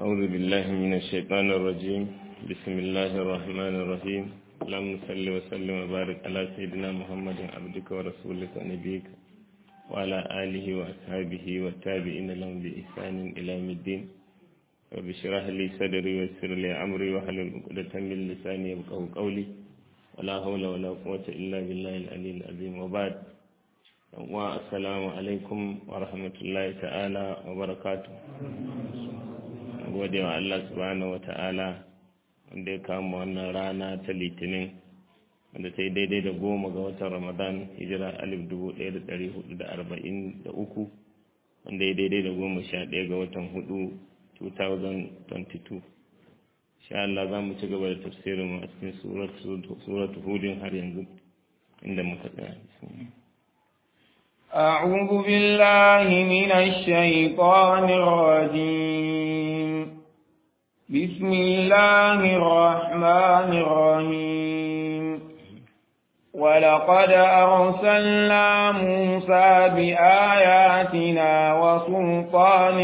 أعوذ بالله من الشيطان الرجيم بسم الله الرحمن الرحيم اللهم صل وسلم وبارك على سيدنا محمد عبدك ورسولك نبيك وعلى آله وأصحابه والتابعين لهم بإحسان إلى يوم الدين رب اشرح لي صدري ويسر لي أمري واحلل عقدة من لساني يفقهوا قولي ولا حول ولا قوة إلا بالله العلي العظيم وبعد والسلام عليكم ورحمة الله تعالى وبركاته gode wa Allah subhanahu wa ta'ala wanda ya kama wannan rana ta litinin wanda ta yi daidai da goma ga watan ramadan hijira alif dubu ɗaya da ɗari hudu da arba'in da uku wanda ya daidai da goma sha ɗaya ga watan hudu 2022 sha Allah za mu ci gaba da tafsirin mu a cikin suratu hudin har yanzu inda muka tsaya أعوذ بالله من الشيطان الرجيم بسم الله الرحمن الرحيم ولقد أرسلنا موسى بآياتنا وسلطان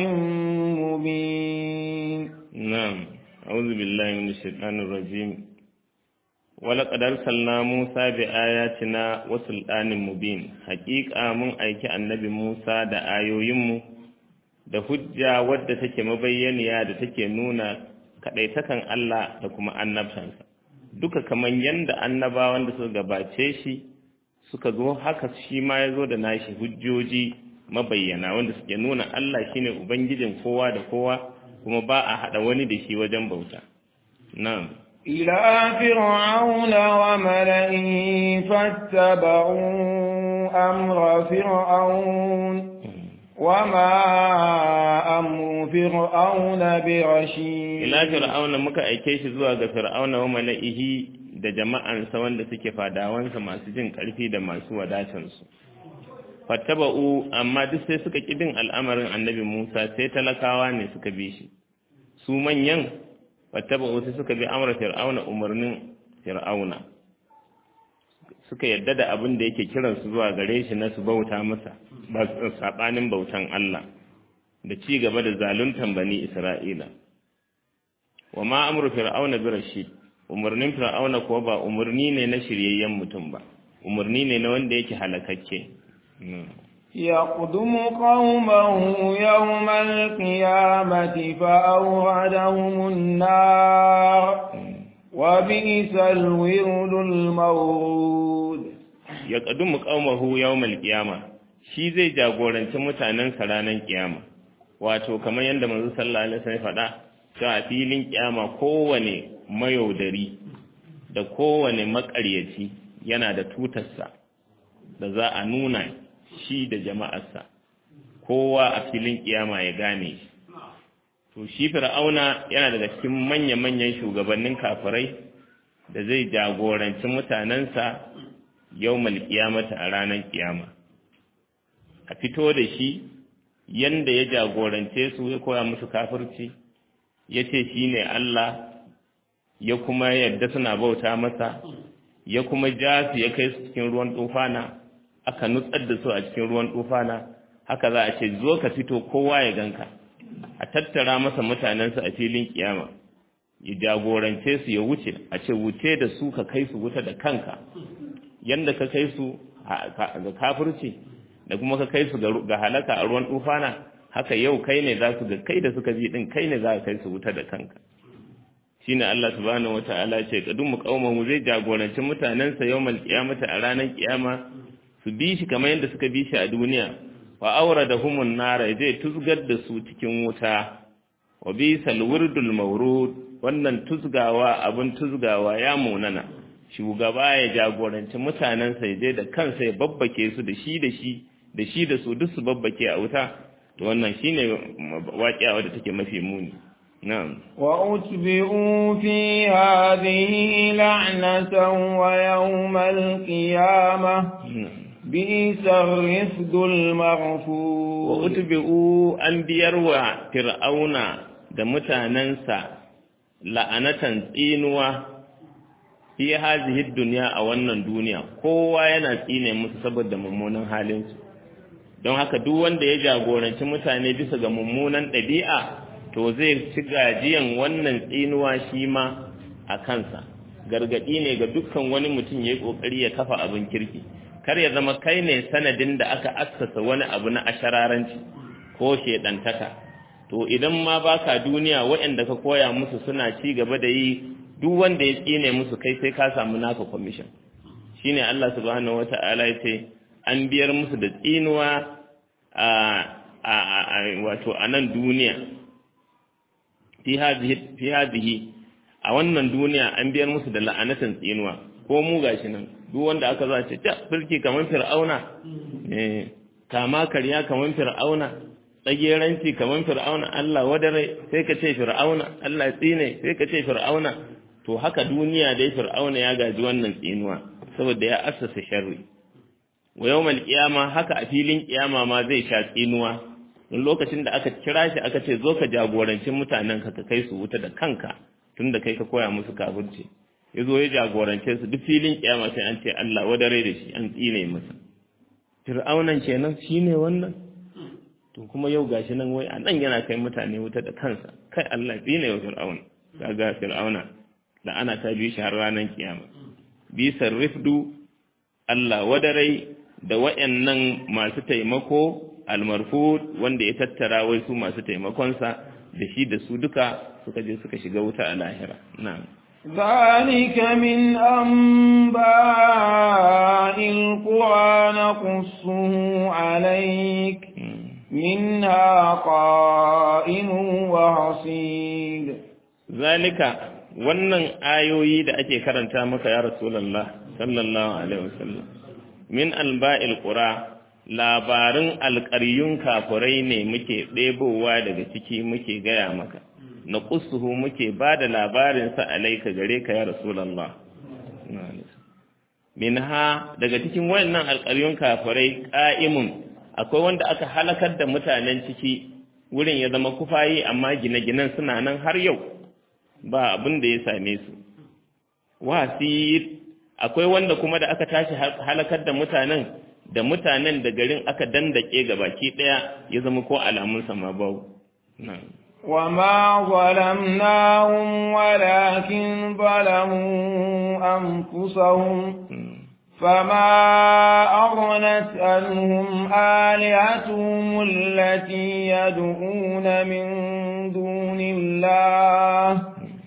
مبين نعم أعوذ بالله من الشيطان الرجيم ولقد أرسلنا موسى بآياتنا وسلطان مبين حقيقة من أيك النبي موسى دا آيويمو da hujja wadda take mabayyaniya da take nuna kaɗaitakan Allah da kuma annabtansa duka kamar yadda annabawan da suka gabace shi suka zo haka shi ma ya zo da nashi hujjoji mabayyana wanda suke nuna Allah shine ubangijin kowa da kowa kuma ba a haɗa wani da shi wajen bauta na'am إلى فرعون وملئه فاتبعوا أمر فرعون وما أمر فرعون برشيد ila fir'auna muka aike shi zuwa ga fir'auna wa mala'ihi da jama'ansa wanda suke fadawansa masu jin karfi da masu wadatansu fattaba'u amma duk sai suka ki bin al'amarin annabi Musa sai talakawa ne suka bi shi su manyan fattaba'u sai suka bi amra fir'auna umarnin fir'auna suka yadda da abin da yake kiransu zuwa gare shi na su bauta masa ba sabanin bautan Allah da ci gaba da zaluntan bani Isra'ila wa ma amru fir'auna bi rashid umarnin fir'auna kuwa ba umarni ne na shiryayyen mutum ba umarni ne na wanda yake halakakke يقدم قومه يوم القيامة فأوردهم النار وبئس الورد المورود يقدم قومه يوم القيامة shi zai jagoranci mutanen ranar kiyama wato kamar yadda manzo sallallahu alaihi wasallam faɗa cewa a filin kiyama kowane mayaudari da kowane makaryaci yana da tutarsa da za a nuna shi da jama'arsa kowa a filin kiyama ya gane shi to shi fir'auna yana daga cikin manya-manyan shugabannin kafirai da zai jagoranci mutanensa yau kiyamata a ranar kiyama a fito da shi yanda ya jagorance su ya koya musu kafirci ya ce shi ne Allah ya kuma yadda suna bauta masa ya kuma ja su ya kai su cikin ruwan tufana aka nutsar da su a cikin ruwan tufana haka za a ce zo ka fito kowa ya ganka a tattara masa mutanensa a filin kiyama ya jagorance su ya wuce a ce wuce da su ka kai su wuta da kanka yanda ka kai su ga kafirci da kuma ka kai su ga halaka a ruwan tufana haka yau kai ne za su ga kai da suka bi din kai ne za ka kai su wuta da kanka shine Allah subhanahu wataala ce kadum qauman zai jagoranci mutanensa yawmal qiyamati a ranar kiyama su bi shi kamar yadda suka bi shi a duniya wa awradahumun nara zai tuzgar da su cikin wuta wa bisal wirdul mawrud wannan tuzgawa abun tuzgawa ya munana shugaba ya jagoranci mutanensa ya je da kansa ya babbake su da shi da shi da shi da su duk su babbake a wuta to wannan shine waƙiya wadda take mafi muni na'am wa utbi'u fi hadhihi la'natan wa yawmal qiyamah bisa rifdul maghfur wa utbi'u an biyar wa fir'auna da mutanensa la'anatan tsinuwa fi hazihi dunya a wannan duniya kowa yana tsine musu saboda mummunan halinsu don haka duk wanda ya jagoranci mutane bisa ga mummunan ɗabi'a to zai ci gajiyan wannan tsinuwa shi ma a kansa gargadi ne ga dukkan wani mutum ya yi kokari ya kafa abin kirki kar ya zama kai ne sanadin da aka assasa wani abu na ashararanci ko shedantaka to idan ma baka duniya waɗanda ka koya musu suna ci gaba da yi duk wanda ya tsine musu kai sai ka samu naka commission shine Allah subhanahu wata'ala ya ce an biyar musu da tsinuwa a a wato a nan duniya fi hadhihi a wannan duniya an biyar musu da la'anatan tsinuwa ko mu gashi nan duk wanda aka za ce ta birki kaman fir'auna eh kama karya kaman fir'auna tsageranci kaman fir'auna Allah wadare sai ka ce fir'auna Allah tsine sai ka ce fir'auna to haka duniya dai fir'auna ya gaji wannan tsinuwa saboda ya assasa sharri wa yawmal qiyama haka a filin kiyama ma zai sha tsinuwa in lokacin da aka kira shi aka ce zo ka jagoranci mutanen ka ka kai su wuta da kanka tunda kai ka koya musu kafirci ya zo ya jagorance su duk filin kiyama sai an ce Allah wadare da shi an tsine masa fir'aunan kenan shine wannan to kuma yau gashi nan wai a nan yana kai mutane wuta da kansa kai Allah tsine wa fir'auna kaga fir'auna da ana ta bi shi har ranar kiyama bi sarrifdu Allah wadarai da wayannan masu taimako almarfud wanda ya tattara wai su masu taimakonsa da shi da su duka suka je suka shiga wuta a lahira na'am ذلك من أنباء القرى نقصه عليك منها قائم وحصيد ذلك wannan ayoyi da ake karanta maka ya rasulullah sallallahu alaihi wasallam min alba'il qura labarin alƙaryun kafurai ne muke ɗebowa daga ciki muke gaya maka na ƙusuhu muke ba da labarinsa alaika gare ka ya rasulallah min ha daga cikin wannan alƙaryun kafurai ƙa'imun akwai wanda aka halakar da mutanen ciki wurin ya zama kufayi amma gine-ginen suna nan har yau ba abin da ya same su wasir akwai wanda kuma da aka tashi halakar da mutanen da mutanen da garin aka dandake ga baki daya ya zama ko alamun sama babu وما ظلمناهم ولكن ظلموا أنفسهم فما أغنت عنهم آلهتهم التي يدعون من دون الله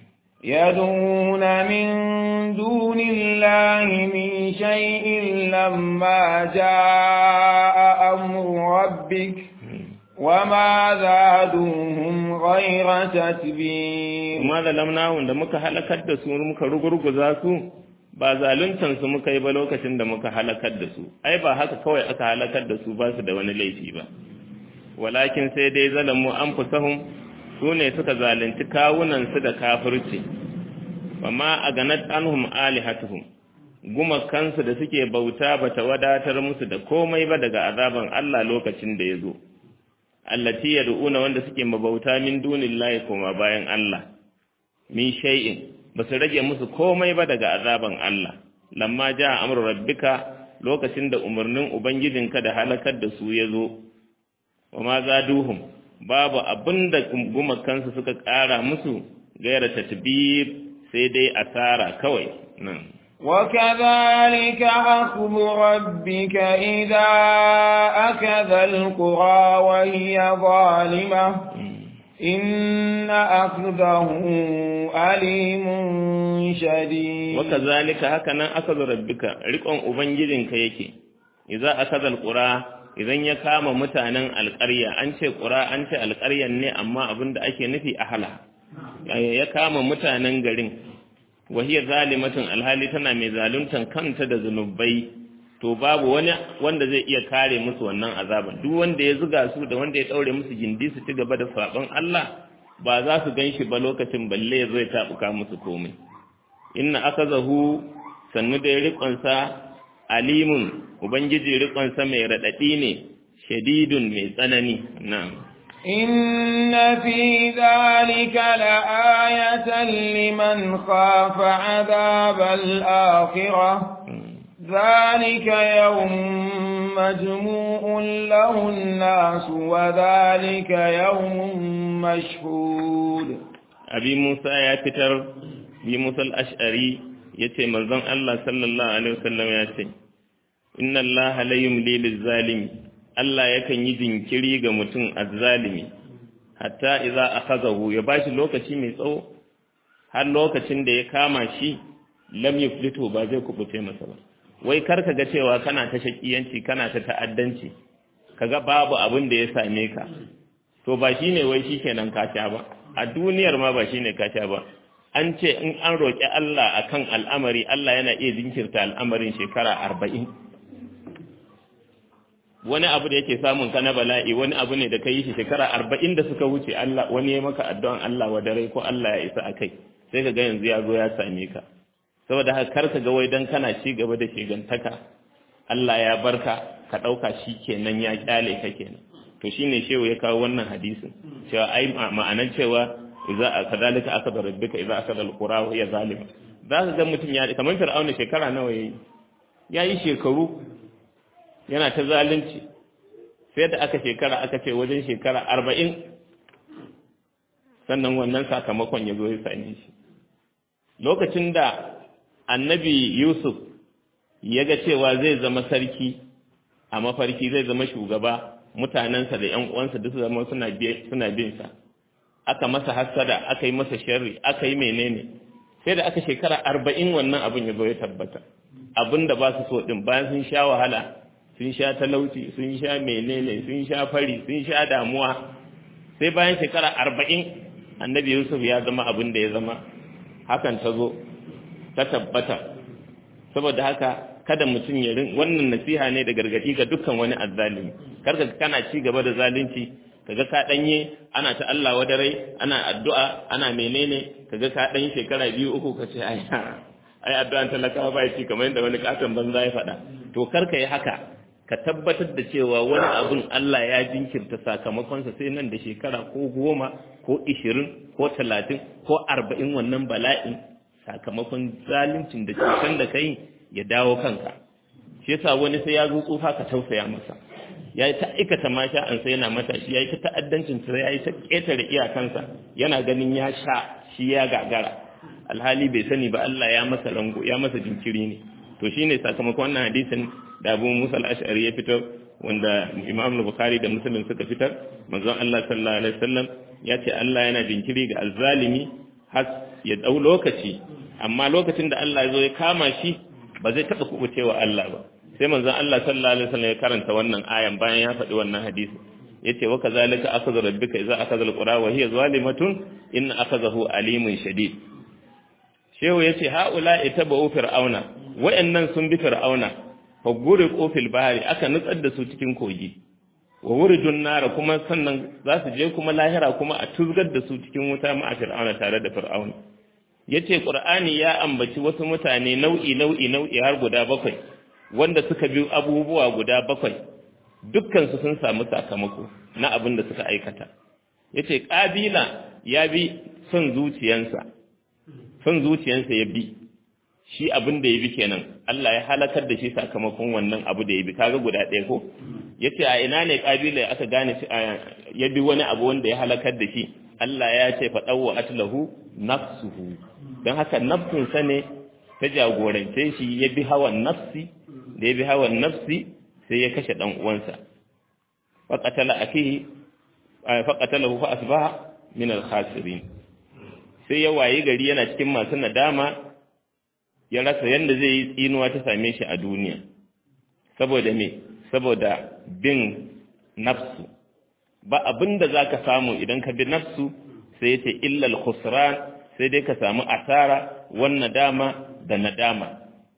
يدعون من دون الله من شيء لما جاء أمر ربك وما زادوهم غير تتبير ما ظلمناهم da muka halakar da su muka rugurguza su ba zaluntan su muka yi ba lokacin da muka halakar da su ai ba haka kawai aka halakar da su ba su da wani laifi ba walakin sai dai zalamu anfusahum su ne suka zalunci kawunansu da kafirci amma a ganat anhum alihatuhum gumakansu da suke bauta bata wadatar musu da komai ba daga azaban Allah lokacin da ya zo allati yad'una wanda suke mabauta min dunillahi kuma bayan Allah min shay'in basu rage musu komai ba daga azaban Allah lamma jaa amru rabbika lokacin da umarnin ubangijinka da halakar da su ya zo wa ma zaduhum babu abin da gumakansu suka ƙara musu gaira tatbir sai dai asara kawai nan وكذلك أخذ ربك إذا أكذ القرى وهي ظالمة إن أخذه أليم شديد وكذلك هكذا أخذ ربك رقم أبنجدك يكي إذا أخذ القرى idan ya kama mutanen alƙarya an ce ƙura an ce alƙaryan ne amma abin da ake nufi a hala ya kama mutanen garin wahiyar zalimatin alhali tana mai zaluntan kanta da zunubai to babu wani wanda zai iya kare musu wannan azaban duk wanda ya zuga su da wanda ya ɗaure musu gindi su ci gaba da saɓon Allah ba za su gan shi ba lokacin balle ya zo ya taɓuka musu komai inna aka zahu sannu da ya riƙonsa alimun ubangiji riƙonsa mai raɗaɗi ne shadidun mai tsanani na'am إن في ذلك لآية لمن خاف عذاب الآخرة ذلك يوم مجموع له الناس وذلك يوم مشهود abi Musa ya fitar bi Musa al-Ash'ari yace manzon Allah sallallahu alaihi wasallam ya ce inna Allah la yumli liz-zalimi Allah yakan yi jinkiri ga mutum azzalimi hatta idza akhazahu ya bashi lokaci mai tsawo har lokacin da ya kama shi lam yuflitu ba zai kubuce masa ba wai kar ka ga cewa kana ta shakiyanci kana ta ta'addanci kaga babu abin da ya same ka to ba shine wai shikenan ka sha ba a duniyar ma ba shine ka sha ba an ce in an roƙi Allah akan al'amari Allah yana iya jinkirta al'amarin shekara arba'in wani abu da yake samun ka na bala'i wani abu ne da ka yi shi shekara arba'in da suka wuce Allah wani ya maka addu'an Allah wa dare ko Allah ya isa a kai sai ka ga yanzu ya zo ya same ka saboda haka kar ka ga wai dan kana ci gaba da shigantaka Allah ya barka ka ɗauka shi kenan ya kyale ka kenan to shine shehu ya kawo wannan hadisin cewa ai ma'anar cewa idza kadalika akada rabbika idza akada alqura wa hiya zalima za ka ga mutum ya kamar fir'auna shekara nawa yayi yayi shekaru yana ta zalunci sai da aka shekara aka ce wajen shekara arba'in sannan wannan sakamakon ya zo ya same shi lokacin da annabi yusuf ya ga cewa zai zama sarki a mafarki zai zama shugaba mutanensa da ‘yan uwansa duk zama suna bin sa aka masa hassada aka yi masa sharri aka yi menene sai da aka shekara arba'in wannan abin ya zo ya tabbata abin da ba su so ɗin bayan sun sha wahala sun sha talauci sun sha menene sun sha fari sun sha damuwa sai bayan shekara arba'in annabi yusuf ya zama abin da ya zama hakan ta zo ta tabbata saboda haka kada mutum ya rin wannan nasiha ne da gargadi ga dukkan wani azzalimi karka kana ci gaba da zalunci kaga ka danye ana ta Allah wadarai ana addu'a ana menene kaga ka dan shekara biyu uku ka ce ai ai addu'an talakawa ba ci kamar yadda wani katon banza ya faɗa to karka yi haka ka tabbatar da cewa wani abun Allah ya jinkirta sakamakonsa sai nan da shekara ko goma ko ishirin ko talatin ko arba'in wannan bala'in sakamakon zaluncin da cutan da kai ya dawo kanka shi yasa wani sai ya zo tsufa ka tausaya masa ya yi ta aikata masha an sai yana matashi ya yi ta ta'addancin sa ya yi ta ƙetare iyakansa yana ganin ya sha shi ya gagara alhali bai sani ba Allah ya masa rango ya masa jinkiri ne to shine sakamakon wannan hadisin da Abu Musa al-Ash'ari ya fitar wanda Imam Bukhari da Muslim suka fitar manzon Allah sallallahu alaihi wasallam ya ce Allah yana jinkiri ga azzalimi har ya dau lokaci amma lokacin da Allah ya zo ya kama shi ba zai taɓa kubucewa Allah ba sai manzon Allah sallallahu alaihi wasallam ya karanta wannan ayan bayan ya faɗi wannan hadisi yace wa kazalika akhadha rabbuka idza akhadha alqura wa hiya zalimatun in akhadhahu alimun shadid shehu yace haula itabu fir'auna wa'annan sun bi fir'auna fa guriqu fil bahri aka nutsar da su cikin kogi wa wuridun nara kuma sannan za su je kuma lahira kuma a tuzgar da su cikin wuta ma a fir'auna tare da fir'auna yace qur'ani ya ambaci wasu mutane nau'i nau'i nau'i har guda bakwai wanda suka bi abubuwa guda bakwai dukkan su sun samu sakamako na abin da suka aikata yace kabila ya bi son zuciyansa son zuciyansa ya bi shi abin da ya bi kenan Allah ya halakar da shi sakamakon wannan abu da ya bi kaga guda ɗaya ko yace a ina ne kabila aka gane ya bi wani abu wanda ya halakar da shi Allah ya ce fa dawwa atlahu nafsuhu don haka nafsinsa ne ta jagorance shi ya bi hawan nafsi da ya bi hawan nafsi sai ya kashe ɗan uwansa faƙatala akihi faƙatalahu fa asbaha min al-khasirin sai ya wayi gari yana cikin masu nadama ya rasa yanda zai yi tsinuwa ta same shi a duniya saboda me saboda bin nafsu ba abinda zaka samu idan ka bi nafsu sai yace illa al-khusran sai dai ka samu asara wannan dama da nadama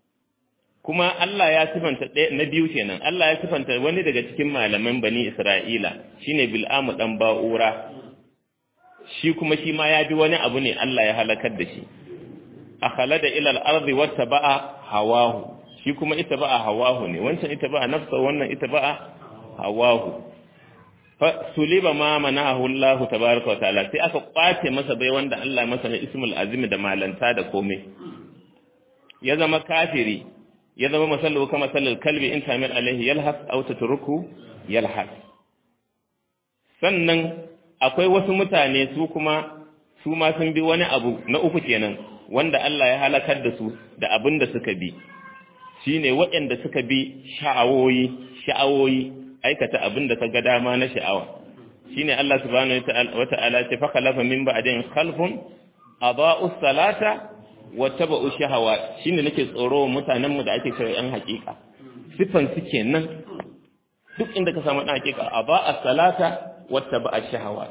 kuma Allah ya sifanta na biyu kenan Allah ya sifanta wani daga cikin malaman bani Isra'ila shine Bil'amu dan Ba'ura shi kuma shi ma ya bi wani abu ne Allah ya halakar da shi akhalada ila al-ardi wattaba'a hawahu shi kuma ita ba'a hawahu ne wancan ita ba'a nafsa wannan ita ba'a hawahu suliba ma manahu Allah tabaraka wa ta'ala sai aka kwace masa bai wanda Allah masa na ismul azim da malanta da komai ya zama kafiri ya zama masallu kama sallal kalbi in tamir alaihi yalhas aw tatruku yalhas sannan akwai wasu mutane su kuma su ma sun bi wani abu na uku kenan wanda Allah ya halakar da su da abin da suka bi shine waɗanda suka bi sha'awoyi sha'awoyi aikata abin da ga dama na sha'awa shine Allah subhanahu wata'ala ce fa khalafa min ba'din khalfun adaa'u salata wa tabu'u shahawat shine nake tsoro mutanen mu da ake cewa yan hakika sifan su kenan duk inda ka samu dan hakika adaa'u salata wa tabu'u shahawat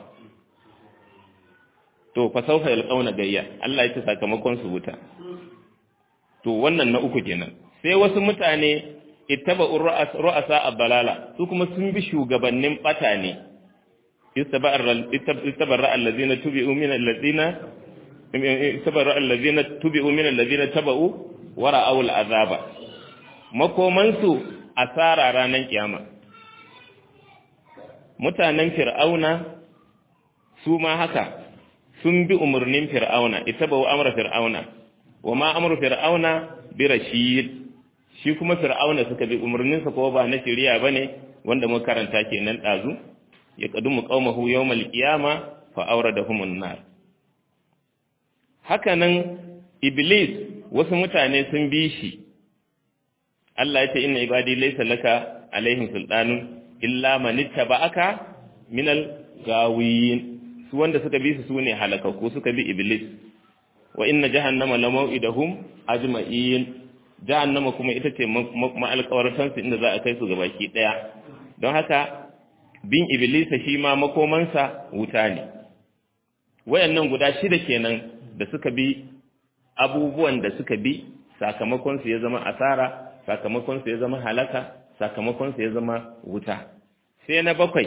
to fa sawfa yalqauna gayya Allah ya ce sakamakon su wuta to wannan na uku kenan sai wasu mutane ittaba'u ru'asa ad-dalala su kuma sun bi shugabannin bata ne istabarra allazina tubi'u min allazina istabarra allazina tubi'u min allazina taba'u wa ra'aw al-azaba makoman su asara ranan kiyama mutanen fir'auna su ma haka sun bi umurnin fir'auna ittaba'u amra fir'auna wa ma amru fir'auna bi rashid shi kuma fir'auna suka bi umarninsa ko ba na shari'a bane wanda muka karanta kenan dazu ya qadumu qaumahu yawmal qiyama fa awradahumun nar hakanan iblis wasu mutane sun bi shi Allah ya ce inna ibadi laysa laka alaihim sultanun illa man ittaba'aka minal gawiyin su wanda suka bi su sune halakaku suka bi iblis wa inna jahannama lamau'idahum ajma'in jahannama kuma ita ce ma'alƙawartansu inda za a kai su gabaki ɗaya don haka bin iblisa shi ma makomansa wuta ne wayannan guda shida kenan da suka bi abubuwan da suka bi sakamakonsu ya zama asara sakamakonsu ya zama halaka sakamakonsu ya zama wuta sai na bakwai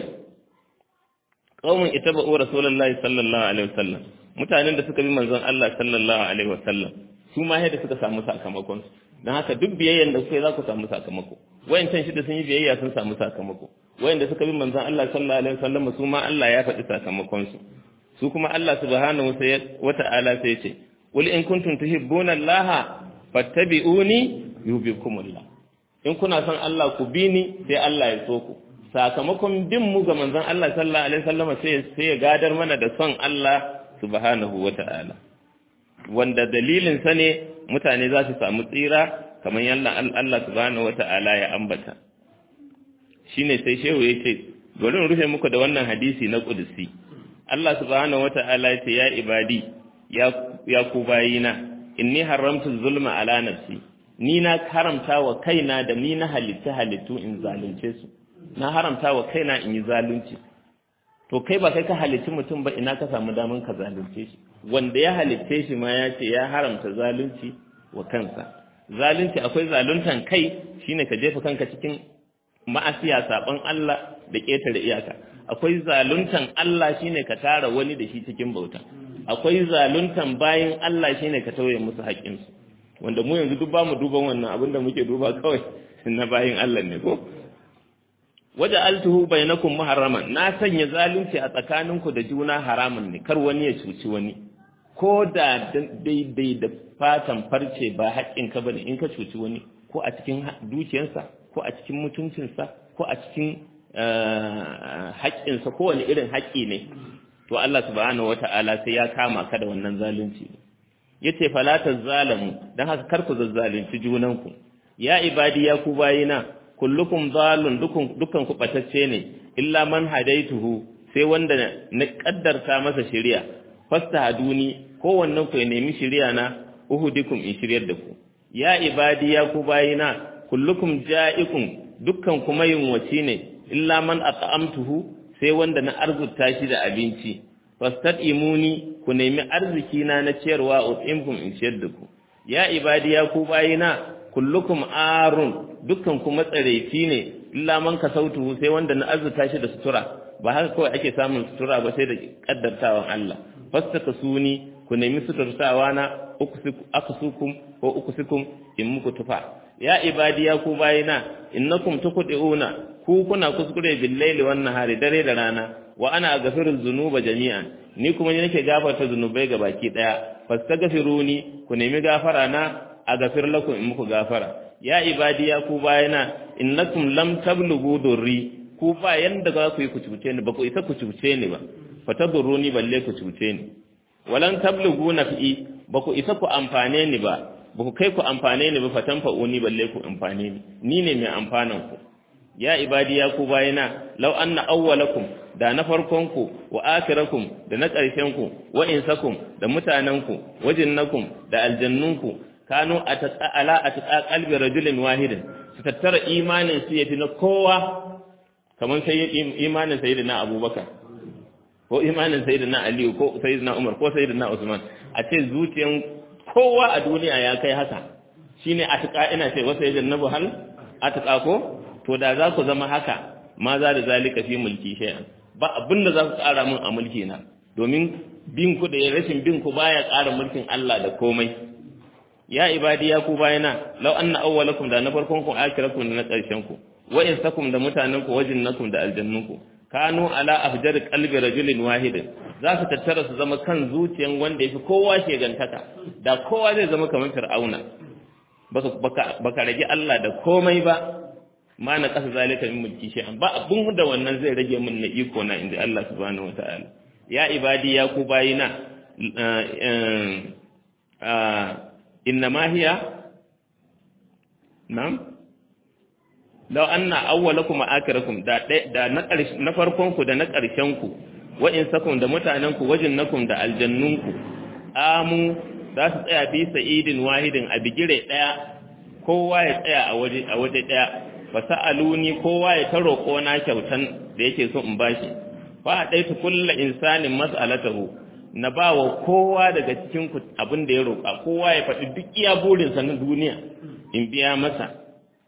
qaumun itaba'u rasulullahi sallallahu alaihi wasallam mutanen da suka bi manzon Allah sallallahu alaihi wasallam su ma yadda suka samu sakamakonsu don haka duk biyayyen da kuka yi za ku samu sakamako wayancan shida sun yi biyayya sun samu sakamako wayanda suka bi manzon Allah sallallahu alaihi wasallam su ma Allah ya faɗi sakamakon su su kuma Allah subhanahu wa ta'ala sai ya ce qul in kuntum tuhibbuna Allah fattabi'uni yuhibbukumullah in kuna son Allah ku bi ni sai Allah ya so ku sakamakon bin mu ga manzon Allah sallallahu alaihi wasallam sai sai ya gadar mana da son Allah subhanahu wa ta'ala wanda dalilin sa ne mutane za su samu tsira kamar yalla Allah subhanahu wata'ala ya ambata shine sai shehu yace bari in rufe muku da wannan hadisi na kudusi Allah subhanahu wata'ala yace ya ibadi ya ya ku bayina inni haramtu zulma ala nafsi ni na haramta wa kaina da ni na halitta halittu in zalunce su na haramta wa kaina in yi zalunci to kai ba kai ka halitti mutum ba ina ka samu daman ka zalunce shi wanda ya halitte shi ma ya ce ya haramta zalunci wa kansa zalunci akwai zaluntan kai shine ka jefa kanka cikin ma'asiya saban Allah da ƙetare iyaka akwai zaluntan Allah shine ka tara wani da shi cikin bauta akwai zaluntan bayin Allah shine ka tauye musu haƙƙinsu wanda mu yanzu duk bamu duban wannan abin da muke duba kawai na bayin Allah ne ko waje altuhu bainakum muharraman na sanya zalunci a tsakaninku da juna haramun ne kar wani ya cuci wani ko da daidai da fatan farce ba haƙƙinka bane in ka cuci wani ko a cikin dukiyarsa ko a cikin mutuncinsa ko a cikin haƙƙinsa ko wani irin haƙƙi ne to Allah subhanahu wata'ala sai ya kama ka da wannan zalunci yace fala zalamu dan haka kar ku zazzalunci junanku ya ibadi ya ku bayina kullukum zalun dukun dukan ku batacce ne illa man hadaituhu sai wanda na kaddarta masa shari'a fastahaduni kowannen ku ya nemi shari'a na uhudikum in shiryar da ku ya ibadi ya ku bayina kullukum ja'ikum dukkan kuma yunwaci ne illa man at'amtuhu sai wanda na arzuta shi da abinci fastadimuni ku nemi arziki na na ciyarwa utimkum in ciyar da ku ya ibadi ya ku bayina kullukum arun dukkan kuma tsareci ne illa man kasautuhu sai wanda na arzuta shi da sutura ba haka kawai ake samun sutura ba sai da kaddartawan Allah fastakasuni ku nemi suturtawa na akusukum ko ukusukum in muku tufa ya ibadiya ku bayina innakum tuqdiuna ku kuna kuskure bil laili wan nahari dare da rana wa ana aghfiru dhunuba jami'an ni kuma ni nake gafarta zunubai ga baki daya fastaghfiruni ku nemi gafara na aghfir lakum in muku gafara ya ibadiya ku bayina innakum lam tablughu durri ku ba yanda za ku yi ku cuce ni ba ku isa ku cuce ni ba fatadurruni balle ku cuce ni walan tablughu naf'i ba ku isa ku amfane ni ba ba ku kai ku amfane ni ba fatan fa'uni balle ku amfane ni ni ne mai amfanan ku ya ibadi ya ku bayina law anna awwalakum da na farkon ku wa akhirakum da na ƙarshen ku wa insakum da mutanen ku wa jinnakum da aljannun ku kanu atqa ala atqa qalbi rajulin wahidin su tattara imanin su yafi na kowa kamar sai imanin sayyidina abubakar ko imanin sayyidina aliyu ko sayyidina umar ko sayyidina usman a ce zuciyan kowa a duniya ya kai haka shine atqa ina ce wasa yajannabu hal atqa ko to da za ku zama haka ma za da zalika fi mulki shay'an ba abin da za ku ƙara min a mulki na domin bin ku da rashin bin ku baya ƙara mulkin Allah da komai ya ibadi ya ku bayana law anna awwalakum da na farkon ku akhirakum da na ƙarshen ku wa insakum da mutanen ku wajinnakum da aljannun ku kanu ala afjar qalbi rajulin wahidin za su tattara su zama kan zuciyan wanda yafi kowa shegantaka da kowa zai zama kamar fir'auna baka baka rage Allah da komai ba ma na kasa zalika min mulki shay'an ba abun da wannan zai rage min na iko na inda Allah subhanahu wataala ya ibadi ya ku bayina inna ma hiya na'am law anna awwalakum wa akhirakum da da na na farkon ku da na ƙarshen ku wa insakum da mutanen ku wajinnakum da aljannun ku amu za su tsaya fi sa'idin wahidin a bigire daya kowa ya tsaya a waje a waje daya fa sa'aluni kowa ya ta roƙo na kyautan da yake so in bashi fa daitu kullu insanin mas'alatahu na bawa kowa daga cikin ku abin da ya roƙa kowa ya faɗi duk iya burinsa na duniya in biya masa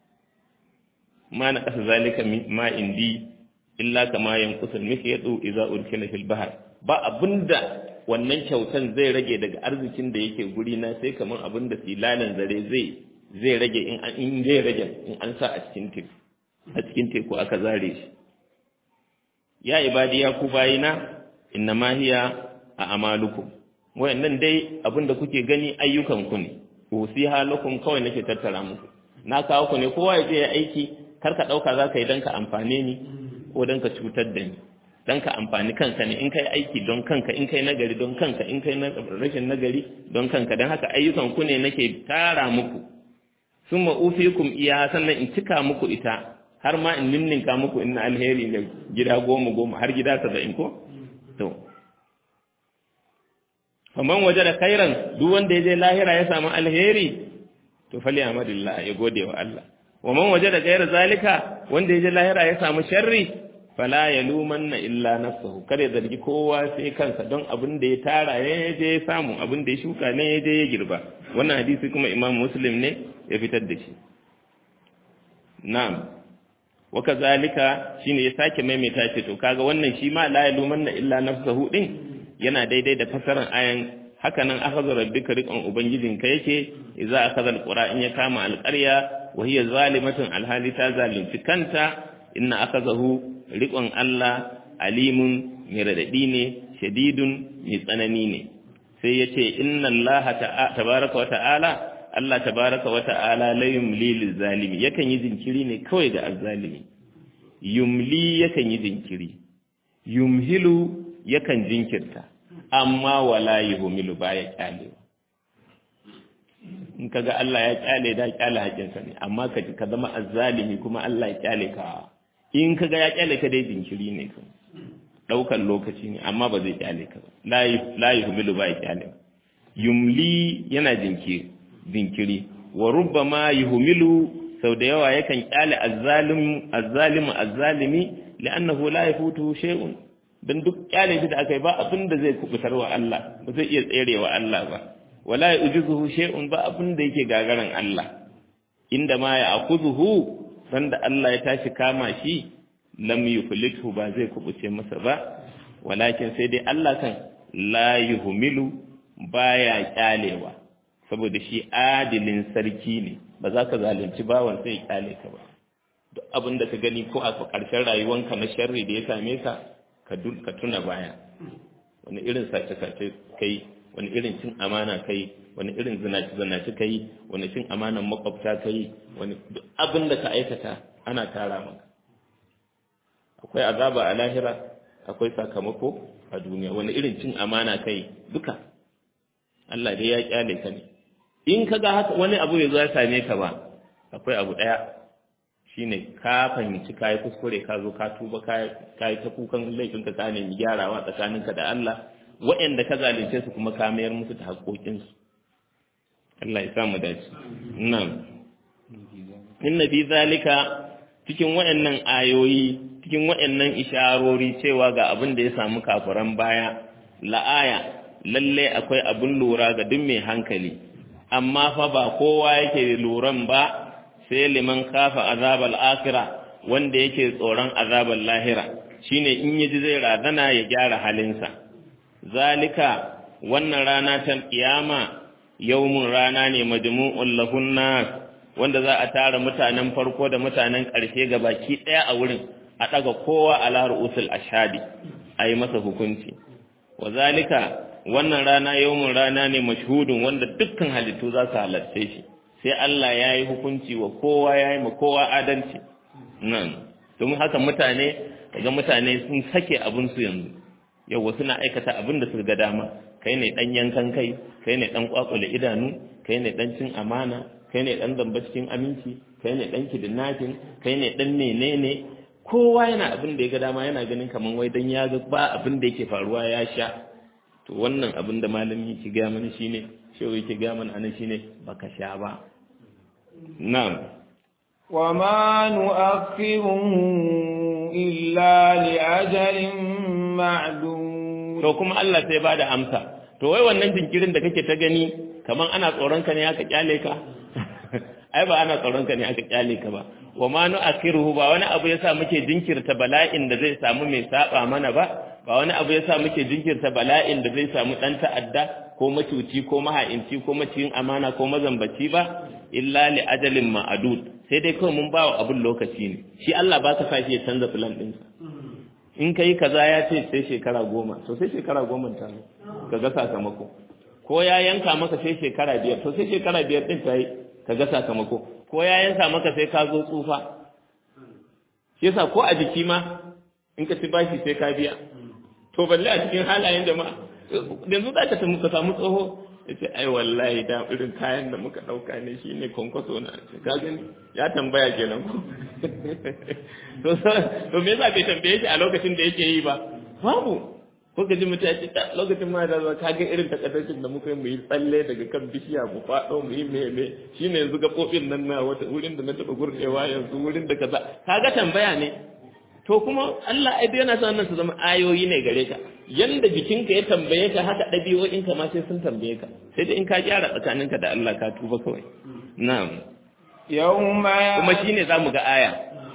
ma na ƙasa zalika ma indi illa kama yankusul mihyadu idza urkila fil bahr ba abinda wannan kyautan zai rage daga arzikin da yake guri na sai kamar abinda silalan zare zai zai rage in an in zai rage in an sa a cikin teku a cikin teku aka zare shi ya ibadi ya ku bayina inna ma hiya a amalukum wayannan dai abinda kuke gani ayyukan ku ne usiha lakum kawai nake tattara muku na kawo ku ne kowa ya je ya aiki kar ka ɗauka za ka yi don ka amfane ni ko don ka cutar da ni don ka amfani kanka ne in kai aiki don kanka in kai nagari don kanka in kai rashin nagari don kanka don haka ayyukan ku ne nake tara muku sun ma'ufikum iya sannan in cika muku ita har ma in ninninka muku in alheri ga gida goma goma har gida saba'in ko to faman waje da kairan duk wanda ya je lahira ya samu alheri to fali amadillah ya gode wa Allah wa man wajada ghayra zalika wanda yaje lahira ya samu sharri fala yalumanna illa nafsuhu kare zargi kowa sai kansa don abin da ya tara ya je ya samu abin da ya shuka ne ya je ya girba wannan hadisi kuma imam muslim ne ya fitar da shi na'am wa kazalika shine ya sake maimaita ce to kaga wannan shi ma la yalumanna illa nafsuhu din yana daidai da fasaran ayan haka nan akhadha rabbika riqan ubangijinka yake idza akhadha alqura in ya kama alqarya wa hiya zalimatun alhali ta zalunci kanta inna akhadhahu riqan Allah alimun mai radadi ne shadidun mai tsanani ne sai yace inna Allah tabaraka wa ta'ala Allah tabaraka wa ta'ala la yumli lizalimi yakan yi jinkiri ne kawai ga azzalimi yumli yakan yi jinkiri yumhilu yakan jinkirta amma wala yuhmilu baya kyale in kaga Allah ya kyale da kyale hakinsa ne amma ka ka zama azzalimi kuma Allah ya kyale ka in kaga ya kyale ka dai jinkiri ne ka daukan lokaci ne amma ba zai kyale ka ba la la yuhmilu baya kyale yumli yana jinkiri jinkiri wa rubbama yuhmilu sau da yawa yakan kyale azzalim azzalimu azzalimi li'annahu la yafutu shay'un dan duk kyale shi da aka yi ba abin da zai kubutar wa Allah ba zai iya tsere wa Allah ba wala yujizuhu shay'un ba abin da yake gagaran Allah inda ma ya akuzuhu dan da Allah ya tashi kama shi lam yuflithu ba zai kubuce masa ba walakin sai dai Allah kan la yuhmilu baya kyalewa saboda shi adilin sarki ne ba za ka zalunci bawan sai ya kyale ka ba duk abin da ka gani ko a ƙarshen rayuwanka na sharri da ya same ka ka tuna baya wani irin sace-sace kai wani irin cin amana kai wani irin zinaci-zinaci kai wani cin amanan makwabta kai wani duk abin da ka aikata ana tara maka akwai azaba a lahira akwai sakamako a duniya wani irin cin amana kai duka Allah dai ya kyale ka ne in ka ga haka wani abu ya zo ya same ka ba akwai abu ɗaya shine ka fahimci ka yi kuskure ka zo ka tuba ka yi ta kukan laifin ka ka nemi gyarawa tsakaninka da Allah waɗanda ka zalunce su kuma ka mayar musu da haƙoƙinsu Allah ya samu dace nan inna fi zalika cikin waɗannan ayoyi cikin waɗannan isharori cewa ga abin da ya samu kafiran baya la'aya lalle akwai abin lura ga duk mai hankali amma fa ba kowa yake luran ba sai liman kafa azabal akhirah wanda yake tsoron azabal lahira shine in yaji zai razana ya gyara halinsa zalika wannan rana ta kiyama yawmun rana ne majmu'ul lahun nas wanda za a tara mutanen farko da mutanen ƙarshe ga baki ɗaya a wurin a ɗaga kowa ala ru'usul ashadi a yi masa hukunci wa zalika wannan rana yawmun rana ne mashhudun wanda dukkan halittu za su halarce shi sai Allah ya yi hukunci wa kowa ya yi ma kowa adalci nan domin haka mutane daga mutane sun sake abinsu yanzu yau suna aikata abin da su ga dama kai ne ɗan yankan kai kai ne ɗan kwakule idanu kai ne ɗan cin amana kai ne ɗan zamba cikin aminci kai ne ɗan kidnapping kai ne ɗan menene kowa yana abin da ya ga dama yana ganin kamar wai dan ya ga ba abin da yake faruwa ya sha to wannan abin da malami yake ga mana shine shehu yake ga mana anan shine baka sha ba na'am وما نؤخره إلا لأجل معدود to kuma Allah sai bada amsa to wai wannan jinkirin da kake ta gani kaman ana tsoron ka ne aka kyale ka ai ba ana tsoron ka ne aka kyale ka ba wa ma nu'akhiruhu ba wani abu yasa muke jinkirta bala'in da zai samu mai saba mana ba ba wani abu yasa muke jinkirta bala'in da zai samu dan ta'adda ko macuci ko maha'inci ko maciyin amana ko mazambaci ba illa li ajalin ma'adud sai dai kawai mun bawa abun lokaci ne shi Allah ba ka sa shi ya canza plan ɗinsa in kai kaza ya ce sai shekara goma to sai shekara goma ta zo ka ga sakamako ko ya yanka maka sai shekara biyar to sai shekara biyar din ta yi ka ga sakamako ko ya yanka maka sai ka zo tsufa shi yasa ko a jiki ma in ka ci bashi sai ka biya to balle a cikin halayen jama'a yanzu za ka ka samu tsoho ya ce ai wallahi da irin kayan da muka ɗauka ne shi ne kwankwaso na ka gani ya tambaya kenan ko to to me yasa bai tambaye shi a lokacin da yake yi ba babu ko ka ji mutum ya ce lokacin ma da ka ga irin takaddacin da muka yi mu yi tsalle daga kan bishiya mu faɗo mu yi meme shi ne yanzu gaɓoɓin nan na wata wurin da na taɓa gurɗewa yanzu wurin da kaza ka ga tambaya ne to kuma Allah ai yana son nan su zama ayoyi ne gare ka yanda jikinka ya tambaye ka haka ɗabi'o'inka ma sai sun tambaye ka sai dai in ka gyara tsakaninka da Allah ka tuba kawai na'am yawma kuma shine zamu ga aya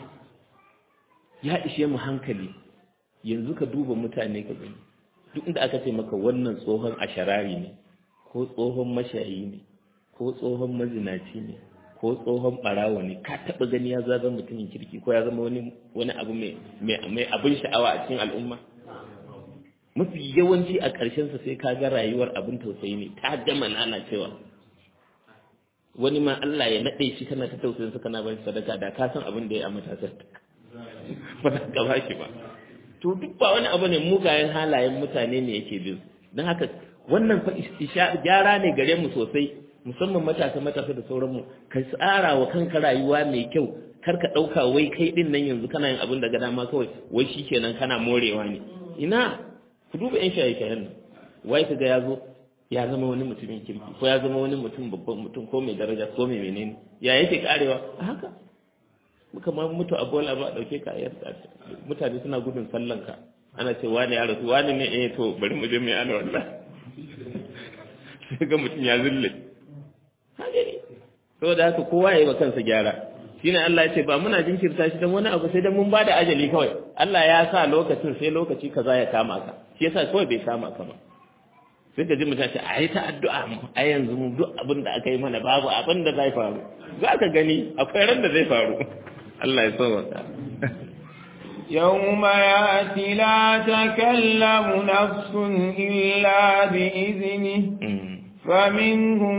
ya ishe mu hankali yanzu ka duba mutane ka gani duk inda aka ce maka wannan tsohon asharari ne ko tsohon mashayi ne ko tsohon mazinaci ne ko tsohon barawa ne ka taba gani ya zama mutumin kirki ko ya zama wani wani abu mai mai abin sha'awa a cikin al'umma mafi yawanci a ƙarshen sa sai ka ga rayuwar abin tausayi ne ta gama lalacewa wani ma Allah ya nade shi kana ta tausayin sa kana ba sadaka da ka san abin da ya amata sa ba ka ba shi ba to duk ba wani abu ne mugayen halayen mutane ne yake bin don haka wannan fa gyara ne gare mu sosai musamman matasa matasa da sauranmu ka tsara wa kanka rayuwa mai kyau kar ka ɗauka wai kai ɗin nan yanzu kana yin abin da ga dama kawai wai shi kenan kana morewa ne ina ku duba yan shaye shayen nan wai ka ga ya zo ya zama wani mutumin kirki ko ya zama wani mutum babban mutum ko mai daraja ko mai menene ya yake karewa a haka muka ma mutu a bola ba dauke ka ayar mutane suna gudun sallan ka ana ce wani ya rasu wani ne eh to bari mu je mai ana wallah sai ga mutum ya zulle haka ne saboda haka kowa ya yi wa kansa gyara shine Allah ya ce ba muna jinkirta shi dan wani abu sai dan mun bada ajali kawai Allah ya sa lokacin sai lokaci kaza ya kama ka shi yasa kawai bai kama ka ba sai ka ji mutum ce a yi ta addu'a mu a yanzu mu duk abin da aka yi mana babu abin da zai faru za ka gani akwai ran da zai faru Allah ya sauwaka يوم يأتي لا تكلم نفس إلا بإذنه فمنهم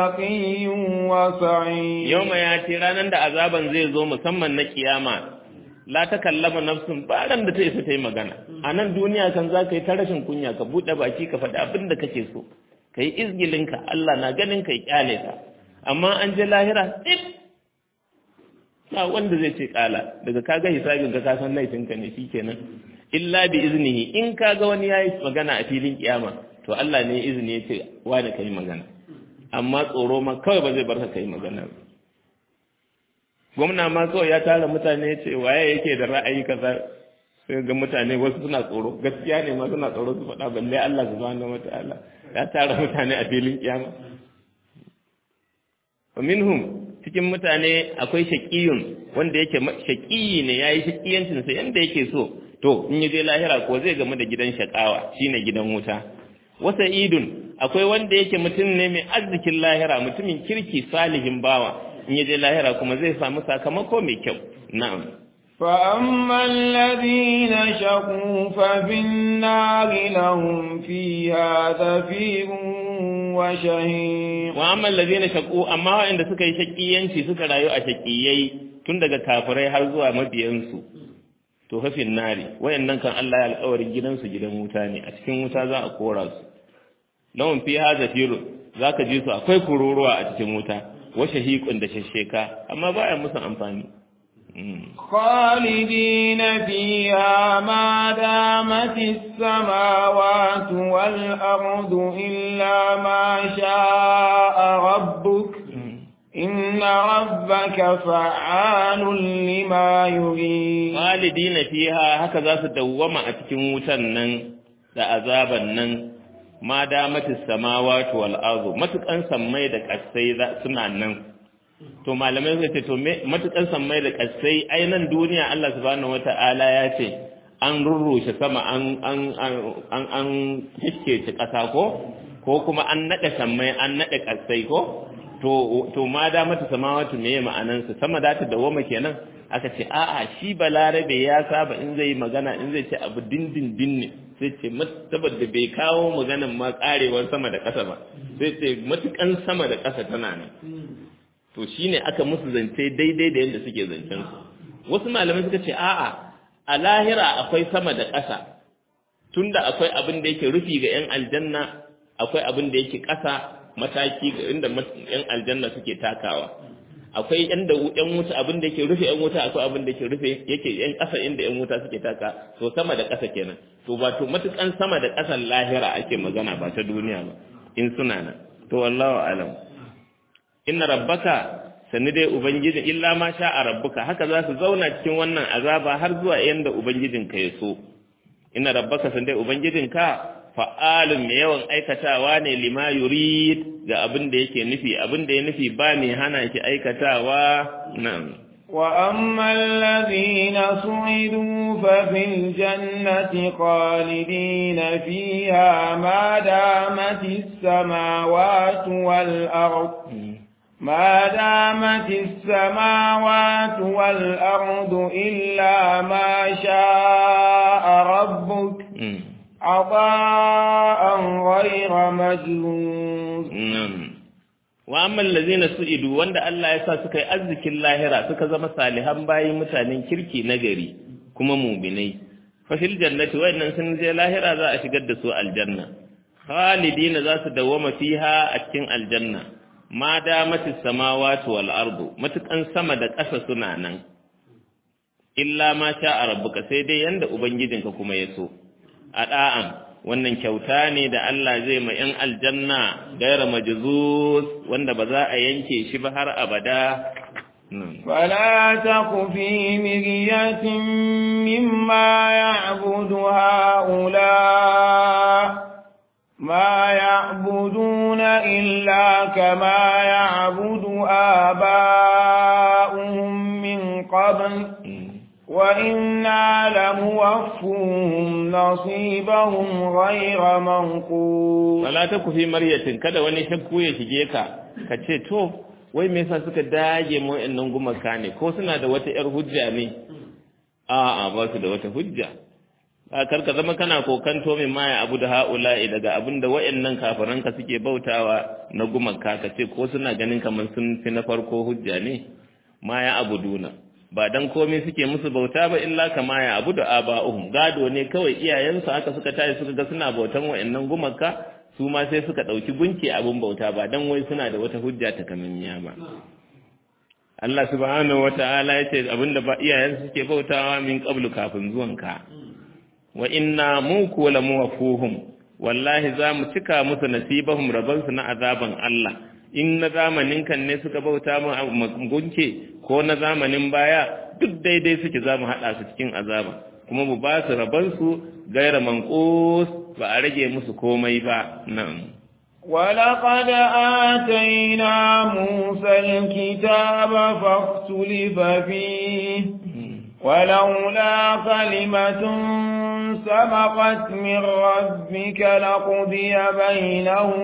شقي وسعيد يوم يأتي ranar da azaban zai zo musamman na kiyama la ta kallama nafsun ba ran da ta isa ta yi magana a nan duniya kan za ka yi ta rashin kunya ka buɗe baki ka faɗi abin da kake so ka yi izgilinka Allah na ganin ka yi kyale ka amma an je lahira ɗin ba wanda zai ce ƙala daga kaga hisabin ka san laifinka ne shikenan illa bi iznihi in kaga wani yayi magana a filin kiyama to Allah ne izini ya ce wani kai magana amma tsoro ma kawai ba zai bar ka kai magana ba gwamna ma kawai ya tara mutane ya ce waye yake da ra'ayi kaza sai ga mutane wasu suna tsoro gaskiya ne ma suna tsoro su faɗa balle Allah subhanahu wataala ya tara mutane a filin kiyama wa minhum cikin mutane akwai shaqiyun wanda yake shaqiyi ne yayi shaqiyancin sa yanda yake so to in yaje lahira ko zai gamu da gidan shakawa shine gidan wuta wasa idun akwai wanda yake mutum ne mai arzikin lahira mutumin kirki salihin bawa in yaje lahira kuma zai samu sakamako mai kyau na'am فأما الذين شقوا ففي النار لهم فيها زفير وشهيق وأما الذين شقوا أما عند suka yi shakiyanci suka rayu a shakiyai tun daga kafirai har zuwa mabiyansu to hafin nari wayannan kan Allah ya alƙawarin gidansu gidan wuta ne a cikin wuta za a kora su lahum fiha zafirun zaka ji su akwai kururuwa a cikin wuta wa shahiqun da shasheka amma baya musu amfani خالدين فيها ما دامت السماوات والأرض إلا ما شاء ربك إن ربك فعال لما يريد خالدين فيها هكذا سدوما أتكن وتنن لأذابا نن ma damatis samawati wal ardu matukan sammai da kasai suna nan to malamai suka ce to matukan sammai da kasai ai nan duniya Allah subhanahu wata'ala ya ce an rurrushe sama an an an an an hiskece kasa ko ko kuma an nade sammai an nade kasai ko to to ma damata samawati me ma'anan sa sama da ta dawoma kenan aka ce a'a shi balarabe ya saba in zai magana in zai ce abu dindindin ne sai ce saboda bai kawo maganan ma karewar sama da ƙasa ba sai ce matukan sama da ƙasa tana nan to shine aka musu zance daidai da yadda suke zancen su wasu malamai suka ce a'a a lahira akwai sama da ƙasa tunda akwai abin da yake rufi ga yan aljanna akwai abin da yake ƙasa mataki ga inda yan aljanna suke takawa akwai yan da yan wuta abin da yake rufe yan wuta akwai abin da yake rufe yake yan ƙasa inda yan wuta suke taka to sama da ƙasa kenan to ba to matukan sama da ƙasan lahira ake magana ba ta duniya ba in suna nan to wallahu alam inna rabbaka sanni dai ubangijin illa ma sha a rabbuka haka za su zauna cikin wannan azaba har zuwa yanda ubangijinka ya so inna rabbaka sanni dai ubangijinka fa'alun mai yawan aikatawa ne lima yurid ga abin da yake nufi abin da ya nufi ba mai hana shi aikatawa nan وأما الذين سعدوا ففي الجنة خالدين فيها ما دامت السماوات والأرض ما دامت السماوات والأرض إلا ما شاء ربك عطاء غير مجلوس wa amma allazina su'idu wanda Allah ya sa suka yi arzikin lahira suka zama salihan bayi mutanen kirki na gari kuma mu'minai fa fil jannati wayannan sun je lahira za a shigar da su aljanna khalidina za su dawama fiha a cikin aljanna ma damatis samawati wal ardu matukan sama da ƙasa suna nan illa ma sha rabbuka sai dai yanda ubangijinka kuma ya so a da'an wannan kyauta ne da Allah zai ma ‘yan aljanna gaira majzus wanda ba za a yanke shi ba har abada. فلا تق في مرية مما يعبد هؤلاء ما يعبدون إلا كما يعبد آباؤهم من قبل وإنا لموفوهم نصيبهم غير منقوص فلا تكو في مرية kada wani shakku ya shige ka ka ce to wai me yasa suka dage mu wa'annan gumaka ne ko suna da wata yar hujja ne a'a ba su da wata hujja kar ka zama kana kokanto min ma abu da haula'i daga abin da wa'annan kafiranka suke bautawa na gumaka ka ce ko suna ganin kamar sun fi na farko hujja ne ma ya abuduna ba dan komai suke musu bauta ba illa kama ya abu da aba'uhum gado ne kawai iyayensu aka suka tashi suka ga suna bautan wa'annan gumaka su ma sai suka ɗauki gunki abin bauta ba dan wai suna da wata hujja ta kamanniya ba Allah subhanahu wata'ala ya ce abinda ba iyayensu suke bautawa min qablu kafin zuwanka wa inna mu kuwa la muwafuhum wallahi za mu cika musu nasibahum rabansu na azaban Allah in na zamanin kan ne suka bauta mu gunke ko na zamanin baya duk daidai suke za mu haɗa su cikin azaba kuma mu ba su rabansu gaira manqus ba a rage musu komai ba na'am ولقد آتينا موسى الكتاب فاختلف فيه ولولا كلمة سبقت من ربك لقضي بينهم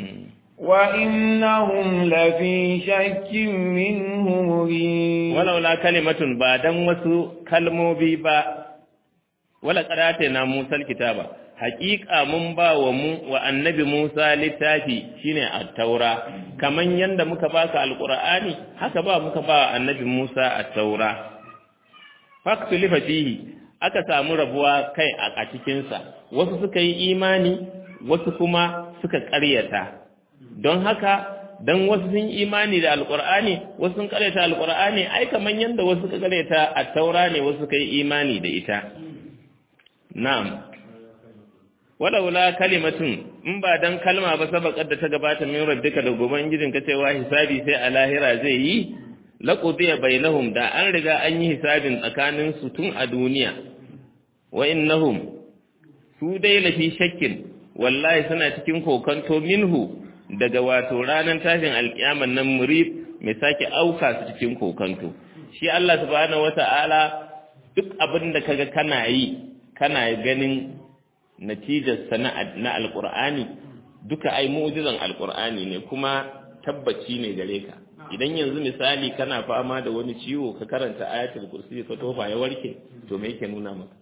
وإنهم لفي شك منه مريب ولولا كلمة بعد وسو كلمو بيبا ولا قراتنا موسى الكتاب حقيقة من با ومو والنبي موسى للتافي شيني التوراة كمن يند مكباك القرآن haka ba muka ba annabi Musa at-taura faktulifa fihi aka samu rabuwa kai a cikinsa wasu suka yi imani wasu kuma suka ƙaryata don haka don wasu sun imani da alƙur'ani wasu sun ƙaryata alƙur'ani ai kaman yanda wasu suka ƙaryata a taura ne wasu suka yi imani da ita na'am walaula kalimatun in ba dan kalma ba sabaqat da ta gabata min rabbika da goban gidin ka cewa hisabi sai a lahira zai yi laqudiya bainahum da an riga an yi hisabin tsakanin su tun a duniya wa innahum su dai lafi shakkin wallahi suna cikin kokanto minhu daga wato ranar tashin alkiyaman nan murib mai sake auka su cikin kokanto shi Allah subhanahu wata'ala duk abin da kaga kana yi kana ganin natijar sana na alqur'ani duka ai mu'jizan alqur'ani ne kuma tabbaci ne gare ka idan yanzu misali kana fama da wani ciwo ka karanta ayatul kursi ka tofa ya warke to me yake nuna maka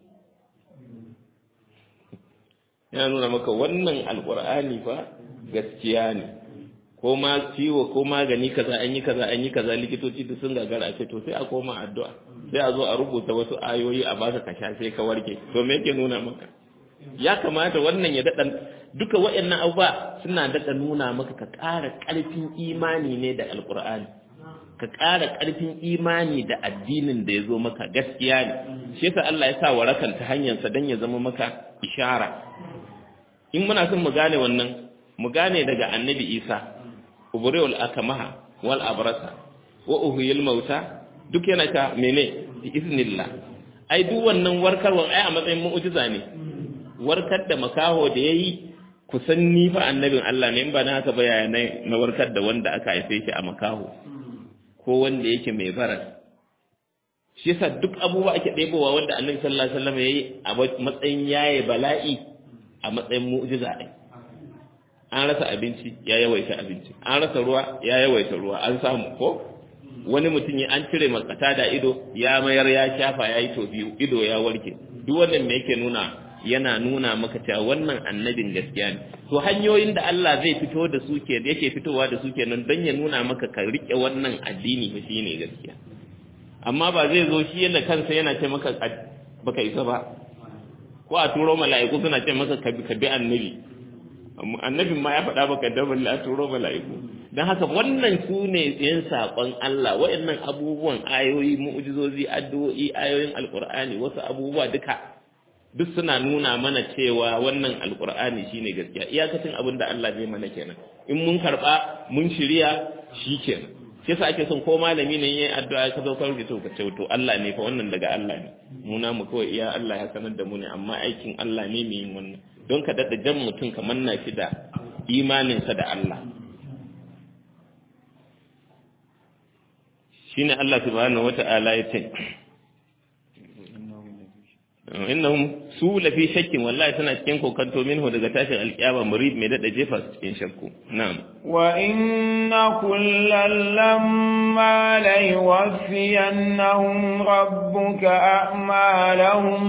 yana nuna maka wannan alqur'ani fa gaskiya ne ko ma ciwo ko magani kaza an yi kaza an yi kaza likitoci duk sun gagara ce to sai a koma addu'a sai a zo a rubuta wasu ayoyi a baka ka sha sai ka warke to me yake nuna maka ya kamata wannan ya daɗa duka waɗannan abubuwa suna daɗa nuna maka ka ƙara ƙarfin imani ne da alƙur'ani ka ƙara ƙarfin imani da addinin da ya zo maka gaskiya ne shi yasa Allah ya sa warakan ta hanyarsa don ya zama maka ishara in muna son mu gane wannan mu gane daga annabi Isa ubriul akamaha wal abrasa wa uhyil mauta duk yana ka mene bi iznillah ai duk wannan warkarwa ai a matsayin mu'jiza ne warkar da makaho da yayi kusan ni fa annabin Allah ne in ba na haka ba yaya na warkar da wanda aka haife shi a makaho ko wanda yake mai baras shi yasa duk abubuwa ake ɗebowa wanda annabi sallallahu alaihi wasallam yayi a matsayin yaye bala'i a matsayin mu'jiza ɗin an rasa abinci ya yawaita abinci an rasa ruwa ya yawaita ruwa an samu ko wani mutum ya an cire makata da ido ya mayar ya shafa ya yi to biyu ido ya warke duk wannan me yake nuna yana nuna maka cewa wannan annabin gaskiya ne to hanyoyin da Allah zai fito da su ke yake fitowa da su kenan don ya nuna maka ka rike wannan addini ba shine gaskiya amma ba zai zo shi yadda kansa yana ce maka baka isa ba ko a turo mala'iku suna ce maka ka bi annabi annabin ma ya faɗa baka da a turo mala'iku don haka wannan su ne yan saƙon Allah waɗannan abubuwan ayoyi mu'jizozi addu'o'i ayoyin alƙur'ani wasu abubuwa duka duk suna nuna mana cewa wannan alƙur'ani shine gaskiya iyakacin abin da Allah zai mana kenan in mun karɓa mun shirya shi kenan shi yasa ake son ko malami ne yayin addu'a ka zo ka rubuta ka ce to Allah ne fa wannan daga Allah ne mu na mu kawai iya Allah ya sanar da mu ne amma aikin Allah ne mai yin wannan don ka dada jan mutum ka manna shi da imaninsa da Allah shine Allah subhanahu wata'ala ya ce innahum su lafi shakkin wallahi tana cikin kokanto minhu daga tashin alkiyama murid mai dada jefa su cikin shakku na'am wa inna kullal lamma la yuwaffiyannahum rabbuka a'malahum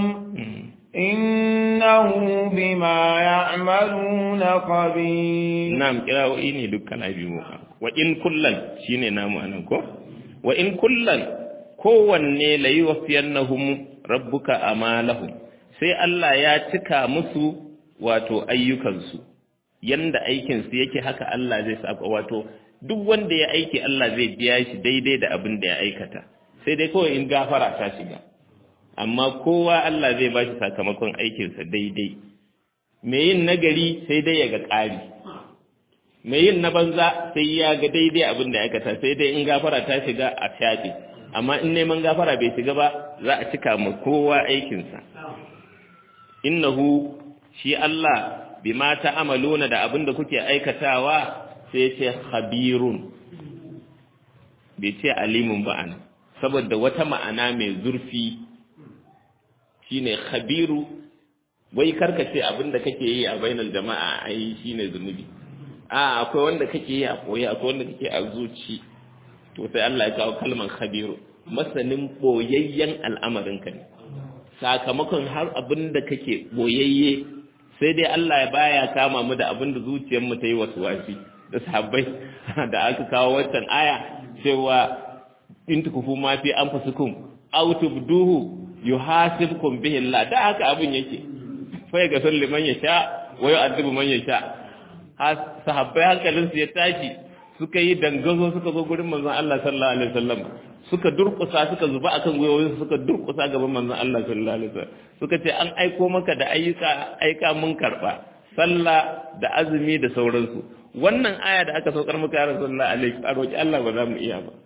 innahu bima ya'maluna khabir na'am kirawoyi ne dukkan abi mu wa in kullan shine namu anan ko wa in kullan kowanne la yuwaffiyannahum rabbuka amalahum sai Allah ya cika musu wato ayyukansu yanda aikinsu yake haka Allah zai saka wato duk wanda ya aiki Allah zai biya shi daidai da abin da ya aikata sai dai kawai in gafara ta shiga amma kowa Allah zai ba shi sakamakon aikinsa daidai mai yin nagari sai dai ya ga ƙari mai yin na banza sai ya ga daidai abin da ya aikata sai dai in gafara ta shiga a shafi amma in neman gafara bai shiga ba za a cika ma kowa aikinsa innahu shi Allah bima ta'amaluna da abin da kuke aikatawa sai ce khabirun bai ce alimun ba ana saboda wata ma'ana mai zurfi shine khabiru wai karka ce abin da kake yi a bainar jama'a ai shine zunubi a akwai wanda kake yi a koyi akwai wanda kake a zuci to sai Allah ya kawo kalmar khabiru masanin boyayyen al'amarinka ne sakamakon har abin da kake boyayye sai dai Allah ya baya kama mu da abin da zuciyar mu ta yi wasu wasi da sahabbai da aka kawo waccan aya cewa in tukufu ma fi anfusikum aw tubduhu yuhasibkum bihi Allah da haka abin yake fa ga salli man yasha wa yu'adibu man yasha sahabbai hankalin su ya tashi suka yi dangazo suka zo gurin manzon Allah sallallahu alaihi wasallam suka durkusa suka zuba akan gwiwoyin suka durkusa gaban manzon Allah sallallahu alaihi wasallam suka ce an aiko maka da ayyuka aika mun karba sallah da azumi da sauransu wannan aya da aka saukar maka ya rasulullahi alaihi a roki Allah ba za mu iya ba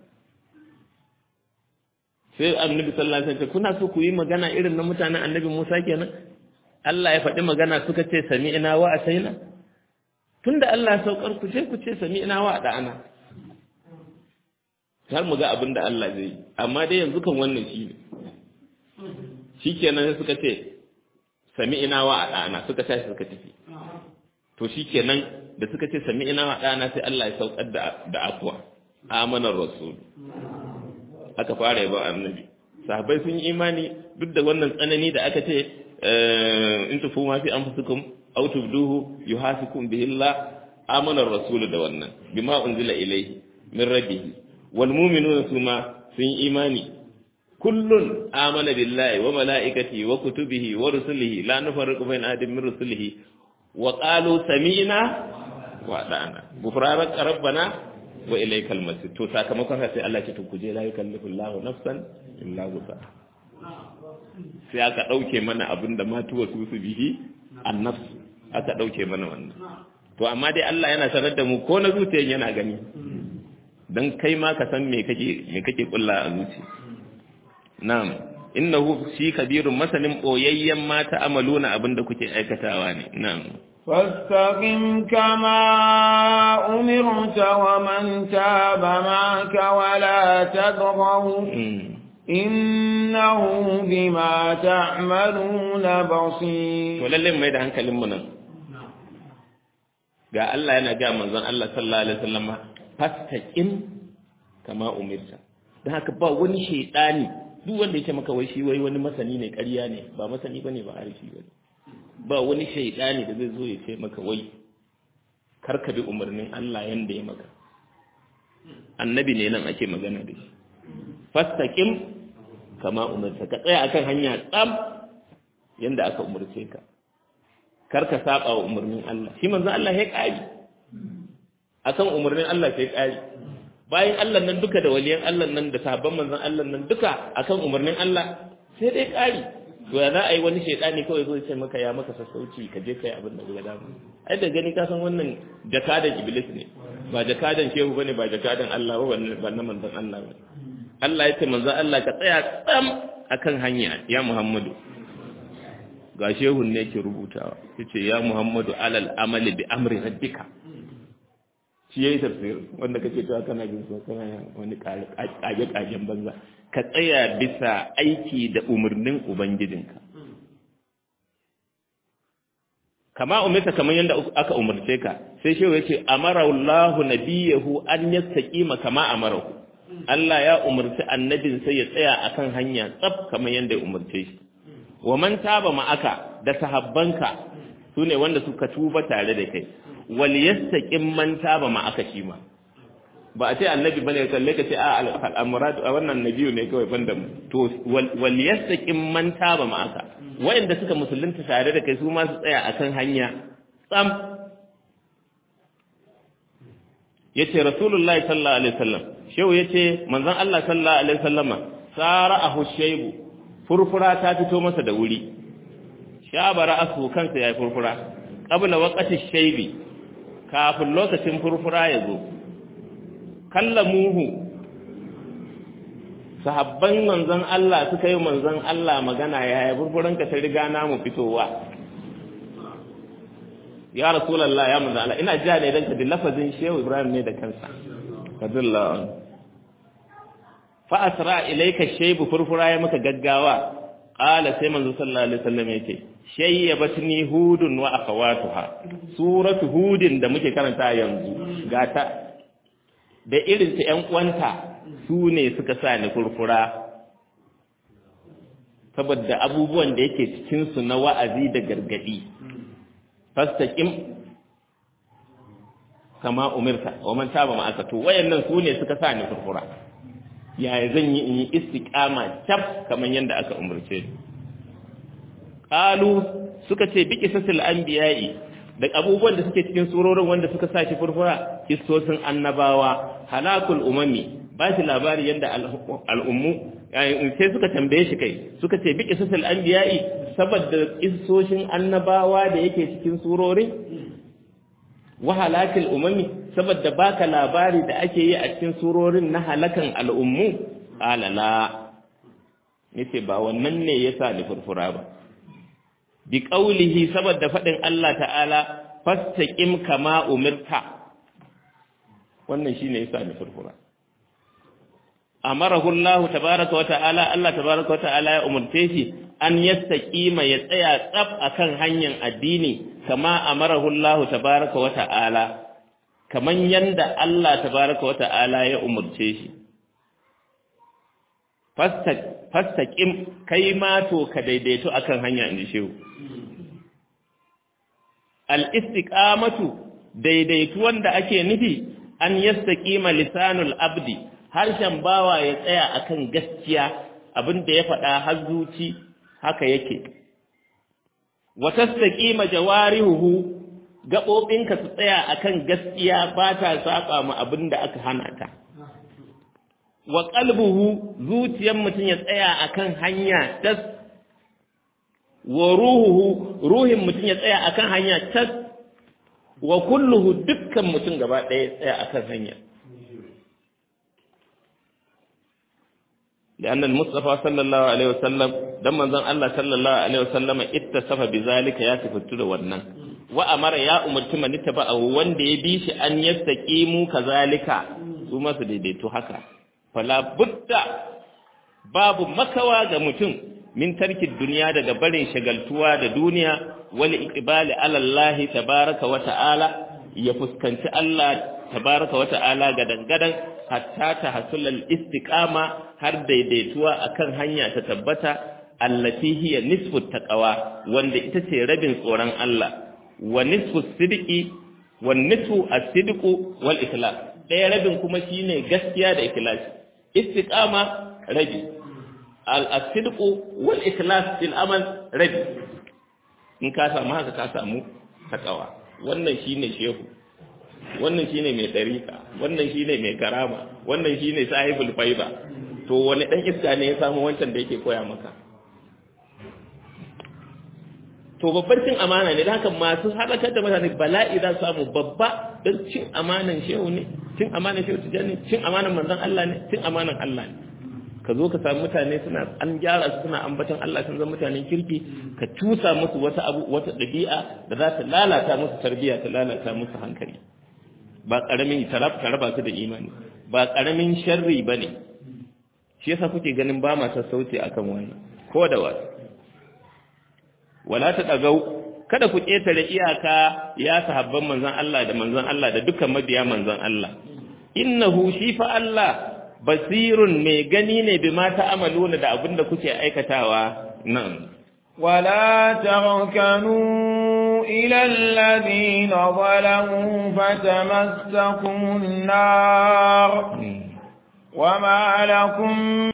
sai annabi sallallahu alaihi wasallam kuna so ku yi magana irin na mutanen annabi Musa kenan Allah ya faɗi magana suka ce sami'na wa asaina tunda Allah ya saukar ku ce ku ce sami'na wa da'ana har mu ga abin da Allah zai yi amma dai yanzu kan wannan shi ne shikenan sai suka ce sami'na wa da'ana suka tashi suka tafi to shikenan da suka ce sami'na wa da'ana sai Allah ya saukar da da afwa amanar rasul aka fara yaba annabi sahabbai sun yi imani duk da wannan tsanani da aka ce in tufu ma fi anfusikum aw tubduhu yuhasikum bihi Allah amana ar-rasul da wannan bima unzila ilayhi min rabbih wal mu'minuna suma sun yi imani kullun amana billahi wa malaikatihi wa kutubihi wa rusulihi la nufarriqu bayna ahadin min rusulihi wa qalu sami'na wa ata'na ghufranak rabbana wa ilaikal masir to sakamakon sai Allah ya ce ku je la yukallifu Allahu nafsan illa wusa sai aka dauke mana abinda matuwa su su bihi annafs aka dauke mana wannan to amma dai Allah yana sanar da mu ko na zuciyan yana gani dan kai ma ka san me kake me kake kulla a zuci na'am innahu shi kabirun masanin boyayyen mata amaluna abinda kuke aikatawa ne na'am فاستقم كما أمرت ومن تاب معك ولا تطغوا إنه بما تعملون بصير ولله mai da hankalin mu nan ga Allah yana ga manzon Allah sallallahu alaihi wasallam fastaqim kama umirta dan haka ba wani shedani duk wanda yake maka wai shi wai wani masani ne ƙarya ne ba masani bane ba arifi bane ba wani shaidani da zai zo ya ce maka wai karka bi umarnin Allah yanda ya maka annabi ne nan ake magana da shi fastaqim kama umarta ka tsaya akan hanya tsam yanda aka umarce ka karka saba wa umarnin Allah shi manzo Allah ya kari akan umarnin Allah sai kari bayan Allah nan duka da waliyan Allah nan da sahabban manzon Allah nan duka akan umarnin Allah sai dai kari to ya za a yi wani shaidani kawai zo ce maka ya maka sassauci ka je kai abin da ga dama ai da gani ka san wannan jakadan iblis ne ba jakadan shehu bane ba jakadan Allah ba ba na manzon Allah ba Allah ya ce manzon Allah ka tsaya tsam akan hanya ya Muhammadu ga shehun ne yake rubutawa yace ya Muhammadu alal amali bi amri rabbika shi yayi tafsir wanda kake cewa kana jin so kana wani kage kagen banza ka tsaya bisa aiki da umarnin ubangijinka kama umarta kamar yadda aka umarce ka sai shehu yace amara Allahu nabiyahu an yastaqima kama amarahu Allah ya umarci annabin sai ya tsaya akan hanya tsaf kamar yadda ya umarce shi wa man taba ma'aka da sahabbanka sune wanda suka tuba tare da kai wal yastaqim man taba ma'aka shi ma ba a ce annabi bane kalle ka ce a al'amuratu a wannan nabiyu ne kawai banda mu to wal yastaqim man taba ma'aka wayanda suka musulunta tare da kai su ma su tsaya akan hanya tsam yace rasulullahi sallallahu alaihi wasallam shehu yace manzon Allah sallallahu alaihi wasallama sara'ahu shaybu furfura ta fito masa da wuri shabara asu kansa yayi furfura qabla waqati shaybi kafin lokacin furfura ya zo kallamuhu sahabban manzon Allah suka yi manzon Allah magana yaya furfuranka ta riga namu fitowa ya rasulullah ya manzon Allah ina jiya ne dan ka da lafazin shehu Ibrahim ne da kansa kadullah fa asra ilayka shaybu furfura ya maka gaggawa qala sai manzo sallallahu alaihi wasallam yace shayyabatni hudun wa akhawatuha suratu hudin da muke karanta yanzu gata da irin ta ƴan uwanta su ne suka sa ni furfura saboda abubuwan da yake cikin su na wa'azi da gargadi fastaqim kama umirta wa man taba ma'aka to wayannan su ne suka sa ni furfura yaya zan yi in yi istiqama tab kamar yadda aka umurce ni qalu suka ce bi qisasil anbiya'i da abubuwan da suke cikin surorin wanda suka sa shi furfura kistosin annabawa halakul umami ba shi labari yadda al'ummu sai suka tambaye shi kai suka ce bi qisasil anbiya'i saboda kistoshin annabawa da yake cikin surorin wa halakul umami saboda baka labari da ake yi a cikin surorin na halakan al'ummu alala nace ba wannan ne yasa ni furfura ba bi qaulihi saboda fadin Allah ta'ala fastaqim kama umirta wannan shine yasa ni furfura amarahu Allah tabaaraka wa ta'ala Allah tabaaraka wa ta'ala ya umurce shi an yastaqima ya tsaya tsaf akan hanyar addini kama amarahu Allah tabaaraka wa ta'ala kaman yanda Allah tabaaraka wa ta'ala ya umurce shi fastaqim kai ma to ka daidaito akan hanya inji shehu al-istiqamatu daidaitu wanda ake nufi an yastaqima lisanul abdi harshen bawa ya tsaya akan gaskiya abinda ya faɗa har zuci haka yake wa tastaqima jawarihu gabobinka su tsaya akan gaskiya ba ta saba ma abinda aka hana ta wa qalbuhu zuciyar mutum ya tsaya akan hanya tas wa ruhuhu ruhin mutum ya tsaya akan hanya tas wa kulluhu dukkan mutum gaba ɗaya ya tsaya akan hanya لأن المصطفى صلى الله عليه وسلم دم من الله صلى الله عليه وسلم اتصف بذلك يا تفتر wannan وأمر يا أمرت من اتبعه wanda ya bi shi an yastaqimu kazalika su ma su daidaito haka fala budda babu makawa ga mutum min tarkin duniya daga barin shagaltuwa da duniya wal iqbali ala Allah tabaraka wa ta'ala ya fuskanci Allah tabaraka wa ta'ala gadan gadan hatta ta hasulal istiqama har daidaituwa akan hanya ta tabbata allati hiya nisfu taqwa wanda ita ce rabin tsoron Allah wa nisfu sidqi wa nisfu as-sidqu wal ikhlas daya rabin kuma shine gaskiya da ikhlasi istiqama rabi al-sidqu wal ikhlas fil amal rabi in ka samu haka ka samu taqwa wannan shine shehu wannan shine mai dariƙa wannan shine mai karama wannan shine sahibul faiba to wani dan iska ne ya samu wancan da yake koya maka to babbar cin amana ne da haka masu halakar da mutane bala'i za su samu babba don cin amanan shehu ne cin amanan shehu tijani cin amanan manzon Allah ne cin amanan Allah ne ka zo ka samu mutane suna an gyara su suna ambaton Allah sun zama mutanen kirki ka tusa musu wata abu wata dabi'a da za ta lalata musu tarbiyya ta lalata musu hankali ba ƙaramin ta raba su da imani ba ƙaramin sharri ba ne shi yasa kuke ganin ba ma sassauci akan wannan ko da wasu wala ta ɗagau kada ku ƙetare iyaka ya sahabban manzon Allah da manzon Allah da dukkan mabiya manzon Allah innahu shi fa Allah basirun mai gani ne bi ma ta'amaluna da abin da kuke aikatawa nan ولا تركنوا إلى الذين ظلموا فتمسكم النار وما لكم